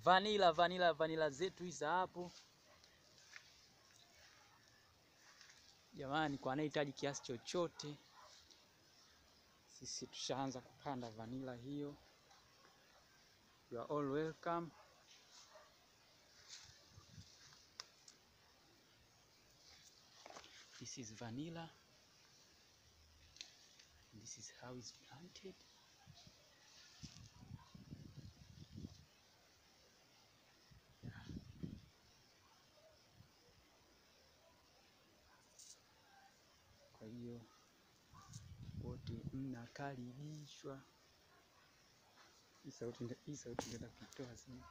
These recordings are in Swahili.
vanila vanila vanila zetu hizi hapo jamani, kwa anayehitaji kiasi chochote, sisi tushaanza kupanda vanila hiyo. You are all welcome. This is vanilla. This is how it's planted. Kwa hiyo wote mnakaribishwa. Hii sauti ndio- hii sauti ndio nakuitoa sana.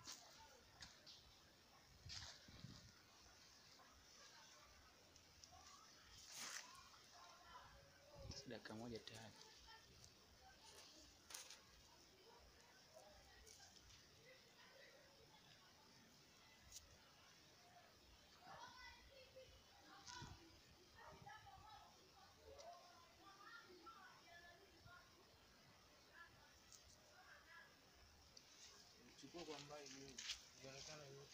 Dakika moja tayari. Chukua kwa mbali hiyo. Inaonekana yote.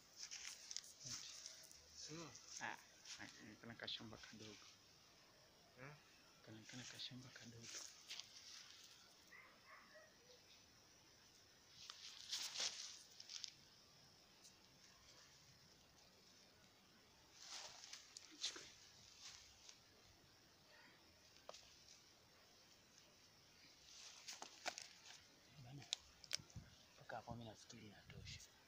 Sio? Ah, kana kashamba kadogo. Eh? Kana kana kashamba kadogo. Bana, mpaka hapo mimi nafikiri inatosha.